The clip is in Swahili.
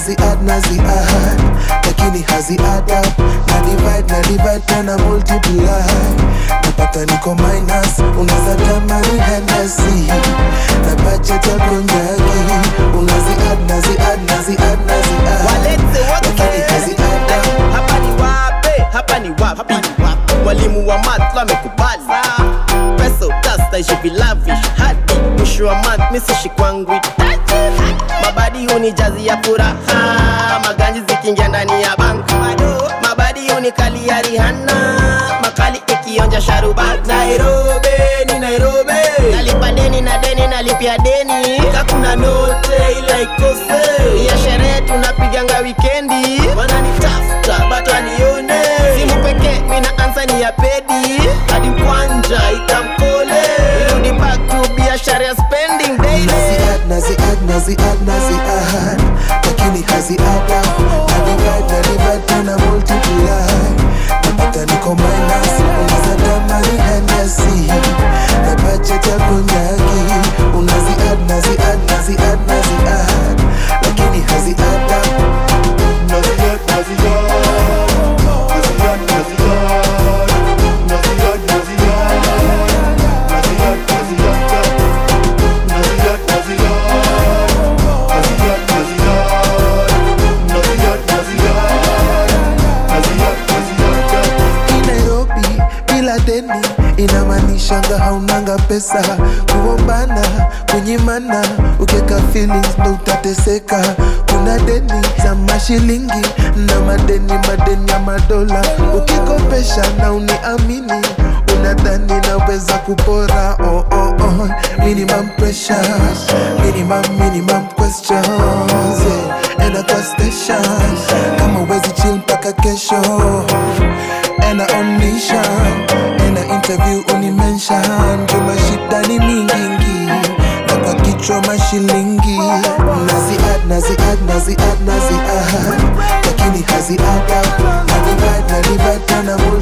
nazi add nazi add lakini hazi add up na divide na divide tena multiply napata niko minus unaweza tamani Hennessy na budget ya konyagi unazi add nazi add nazi add nazi add walete lakini hazi wote add up hapa ni wape hapa ni wapi mwalimu wa math amekubali pesa utastaishi vilavish hadi mwisho wa math misishi kwangu itaji mabadi hunijazi ya furaha maganji zikiingia ndani ya bank mabadi hunikali ya rihana makali ikionja sharubat nairobi ni nairobi nalipa deni na deni nalipia deni kakuna note ila ikose ya sherehe tunapiganga wikendi wananitafuta but wanione simu pekee mina ansa ni ya pedi hadi kwanja itamkole irudi back to biashara ya spending daily Nazi add, nazi add, nazi add, nazi add Lakini hazi add up Na divide, na divide, tena multiply Napata niko minus Unaweza tamani Hennessy Na budget ya konyagi Unazi add, nazi add, nazi add, nazi add Lakini hazi add up Naziad, Naziad, Naziad, Naziad, Naziad, Naziad, Naziad, Naziad, Naziad, Naziad, Naziad, Naziad, Naziad, Naziad, Hii Nairobi bila deni inamaanishanga haunanga pesa kuombana kunyimana ukieka feelings ndo utateseka kuna deni za mashilingi na madeni madeni ya madola ukikopesha na uniamini unadhani naweza kupora oh, oh, oh. minimum pressure minimum minimum questions yeah. enda kwa station kama uwezi chill mpaka kesho ena on mission ena interview unimension juma shida ni mingingi na kwa kichwa mashilingi nazi add nazi add nazi add nazi add lakini hazi add up na divide na divide tena